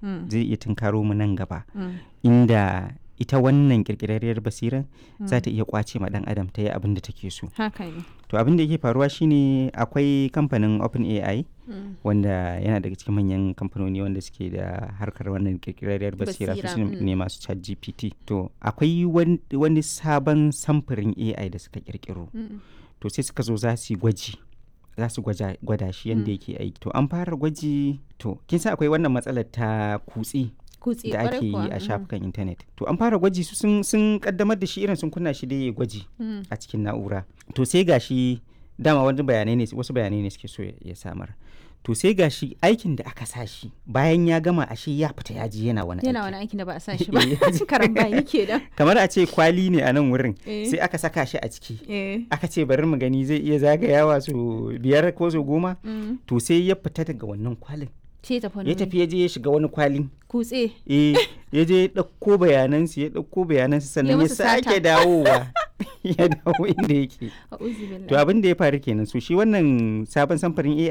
Mm. zai iya tunkaro mu nan gaba Mm. inda ita wannan kirkirarriyar basiran za Mm. ta iya kwace ma dan adam ta yi abin da take so haka ne to abin da yake faruwa shine akwai kamfanin OpenAI Mm. wanda yana daga cikin manyan kamfanoni wanda suke da harkar wannan kirkirarriyar basira su Basira, su mm. ne masu chat gpt to akwai wan- wani sabon samfurin ai da suka kirkiro Mm. to sai suka zo za su yi gwaji za su gwaja- gwada shi yadda Mm. yake aiki to an fara gwaji to kin san akwai wannan matsalar ta kutse kutse da kwarai ake yi kuwa. a Mm. shafukan intanet to an fara gwaji su sun, sun kaddamar da shi irin sun kunna shi da ya gwaji Mm. a cikin na'ura to sai gashi dama wani bayanai ne wasu bayanai ne suke so ya- ya samar to sai gashi aikin da aka sa shi bayan ya gama ashe ya fita ya ji yana wani yana aiki wani aikin da ba a sa shi ba Eh. karambani kenan kamar a ce kwali ne a nan wurin Eh. sai aka saka shi a ciki eh aka ce bari mu gani zai iya zagayawa su biyar ko su goma Mm. to sai ya fita daga wannan kwalin ce tafi wani ya wuri. tafi ya je ya shiga wani kwalin kutse eh ya je ya ɗauko bayanansu ya ɗauko bayanansu sannan ya musu sata. sake dawowa ya dawo inda yake a uzu to abin da ya faru kenan so shi wannan sabon samfarin